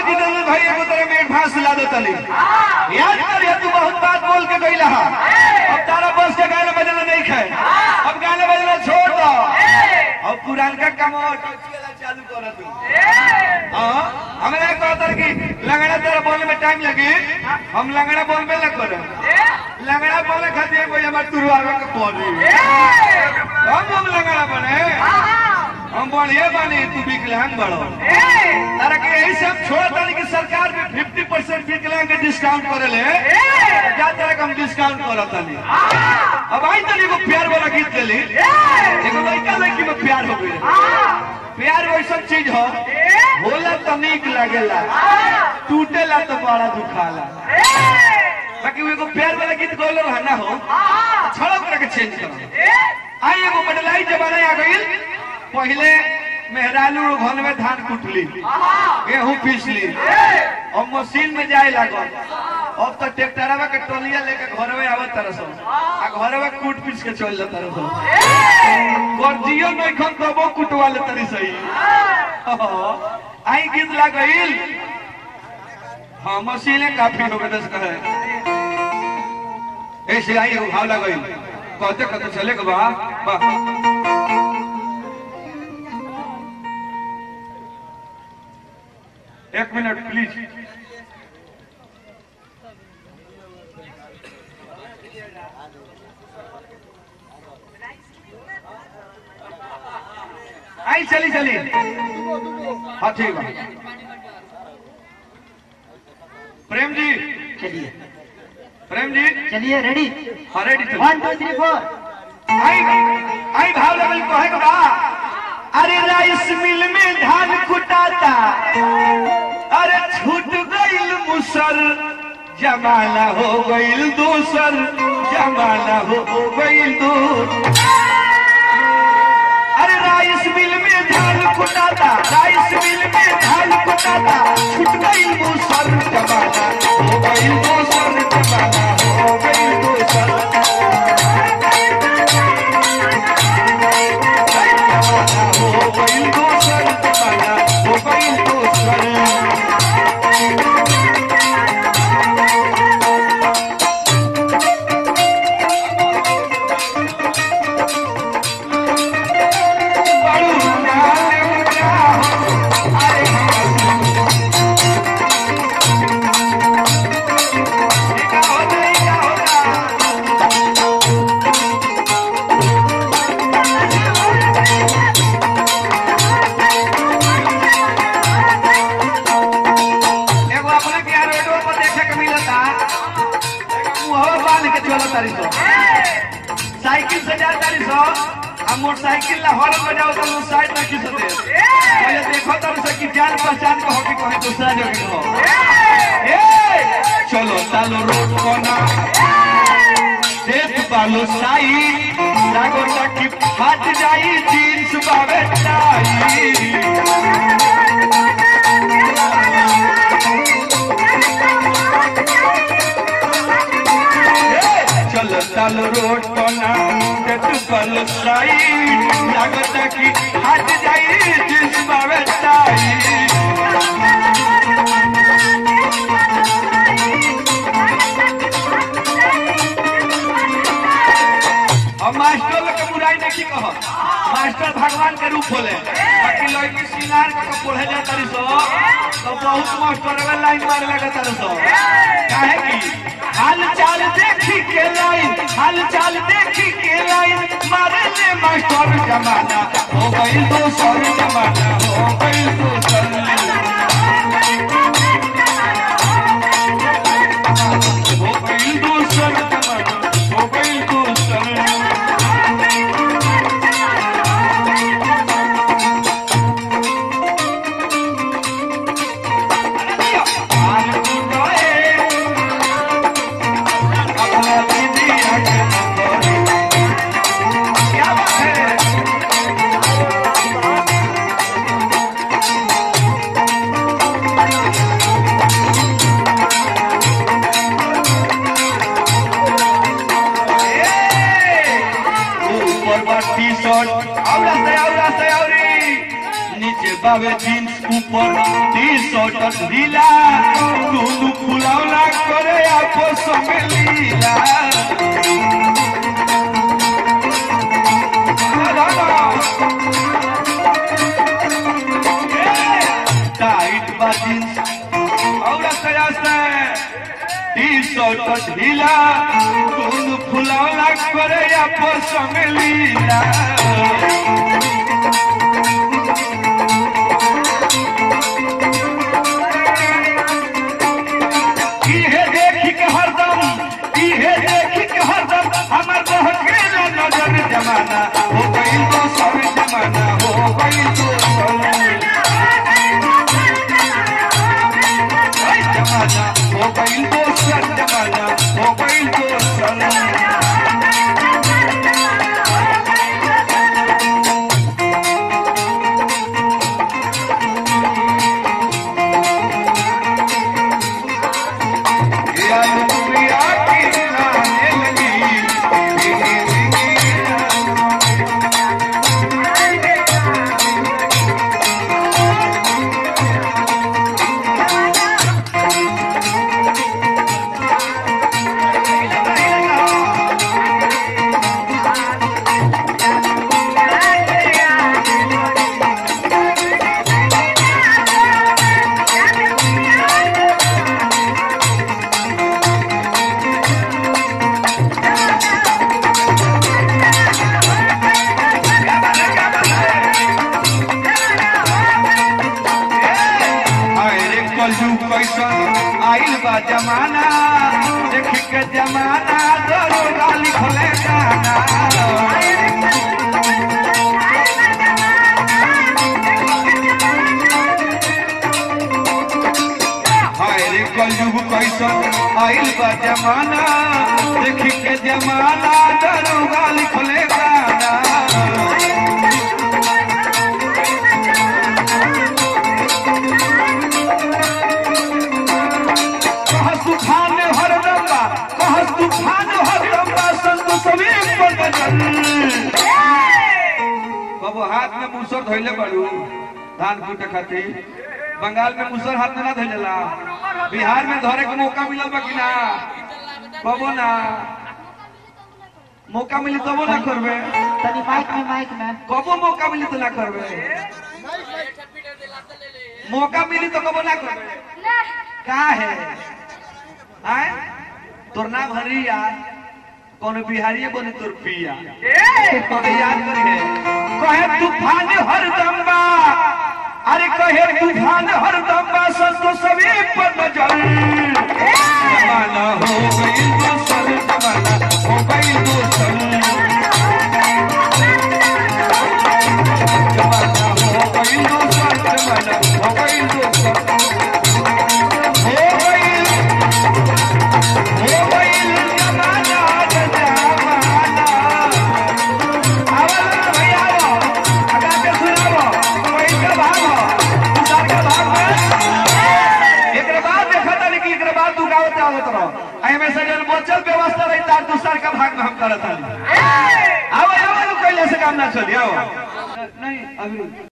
जितेंद्र भाई एगो तरह में एडवांस ला दो तली याद कर तू बहुत बात बोल के गई रहा अब तारा बस के गाना बजाना नहीं खाए अब गाना बजाना छोड़ दो अब पुरानका काम चालू कर तू हाँ, हमरा कहता कि लंगड़ा तेरा बोलने में टाइम लगी हम लंगड़ा बोल में लग कर लंगड़ा बोले खातिर कोई हमारे तुरवारों के पौधे हम हम लंगड़ा बने हम बढ़िया बने तू विकलांग बड़ो तारा के यही से हम छोड़ तारी कि सरकार भी फिफ्टी परसेंट विकलांग के डिस्काउंट करे ले जा तरह के हम डिस्काउंट करत तानी अब आई तनी एगो प्यार वाला गीत गेली एगो लड़का लड़की में प्यार हो गई प्यार वैसा चीज हो होला तो नीक लागेला टूटेला तो बड़ा दुखाला बाकी वो एगो प्यार वाला गीत गौलो है ना हो छड़ो करके चेंज करो आई एगो बदलाई जमाना आ गई पहले मेहरालू घर में धान कुटली गेहूं पीसली और मशीन में जाए लागल अब तो ट्रैक्टरवा के टोलिया लेके घर में आवत तरह सब आ घर में कूट पीस के चल जाता रह सब गर्जियो नहीं खन कबो कुटवा ले तरी सही आई गीत लागल हाँ मशीने काफी हो गए दस कहे ऐसे आई एगो भाव लगल कहते कहते चले के बा बा एक मिनट प्लीज आई चली चली हाँ ठीक बा प्रेम जी चलिए प्रेम जी चलिए रेडी हाँ रेडी चलिए वन टू थ्री फोर आई आई भाव लेवल कहे के बा अरे राइस मिल में धान कुटाता अरे छूट गईल मुसर जमाना हो गईल दूसर जमाना हो गईल दूर अरे राइस मिल में धान कुटाता राइस मिल में धान कुटाता छूट गईल मुसर जमाना हो गईल दूसर जमाना हो गईल दूसर हो गईल दूसर जमाना हो गईल दूसर बड़ू नाले उड़ा हो, अरे ये का होता, ये का होता? एगो अपने के यार रोडो पर देखे के मिलता एगो मुहवा बांध के चलो तारी सो साइकिल से जा तारी सो आ मोटरसाइकिल ला हॉर्न बजाओ तो लोग साइड में खींच दे पहले देखो तारी सो कि जान पहचान के होके कहे दूसरा जगह हो ए चलो तालो रोड कोना देख बालो साई लागो तक फाट जाई जींस बावे टाई चल चल रोड कोना जट पल साइड लागत की हट जाई जिस बावे टाई अब मास्टर लोग के बुराई नहीं कह मास्टर भगवान के रूप होले बाकी लड़की सिंगार के पढ़े जा तारी सो तो बहुत मास्टर वे लाइन मारे लगे तारी सो काहे की हाल चाल देखी के लाइन हाल चाल देखी के लाइन मारे ले मास्टर जमाना हो गई दोसर जमाना हो गई दोसर हो गई दोसर जमाना हो गई दोसर टी शर्ट और रास्ते और रास्ते और नीचे बावे जींस ऊपर टी शर्ट ढीला दुनु फुलावला करे आपस में लीला टाइट बा जींस और आस्ते आस्ते टी शर्ट ढीला दुनु फुलावला करे आपस में लीला इहे देखी के हरदम इहे देखी के हरदम हमर बहकेला नजर जमाना हो गइल तो सब जमाना हो गइल तो सब जमाना हो गइल तो सब जमाना हो गइल तो सब याद दुनिया की नाने लगी धीरे धीरे अरे कलू कैसन आइल बा जमाना देख के जमाना दरोगा लिखले गाना अरे कलयुग कैसन आइल बा जमाना देख के जमाना दरोगा लिखले गाना कहस तूफान हरदम बा कहस तूफान हरदम बा संत सभी पर बचल बाबू हाथ में मुसर धोइले बड़ू धान कूटे खातिर बंगाल में मुसर हाथ में ना धोइलेला बिहार में धरे के मौका मिलल बा कि ना कबो ना मौका मिली तबो ना करबे तनी माइक में माइक में कबो मौका मिली तो ना करबे मौका मिली तो कबो ना करबे का है आए तोर नाम हरिया कौन बिहारी बोले तोर पिया कौन याद करी है कहे तूफान हर दम्बा अरे कहे तूफान हर दम्बा संतो सभी पर नजर जमाना हो गई दोसर जमाना हो गई दोसर जमाना हो गई दोसर जमाना हो गई दोसर हो गई हो गई जमाना जमाना आवला भैया आवो अगा के सुनावो कोई के भागो दूसर के भाग में एकरे बाद देखा था कि एकरे बाद तू गावत आवत रहो आई में से जन बचल व्यवस्था रही तार दूसर का भाग में हम करत हली आओ आओ कैले से काम ना चली आओ नहीं अभी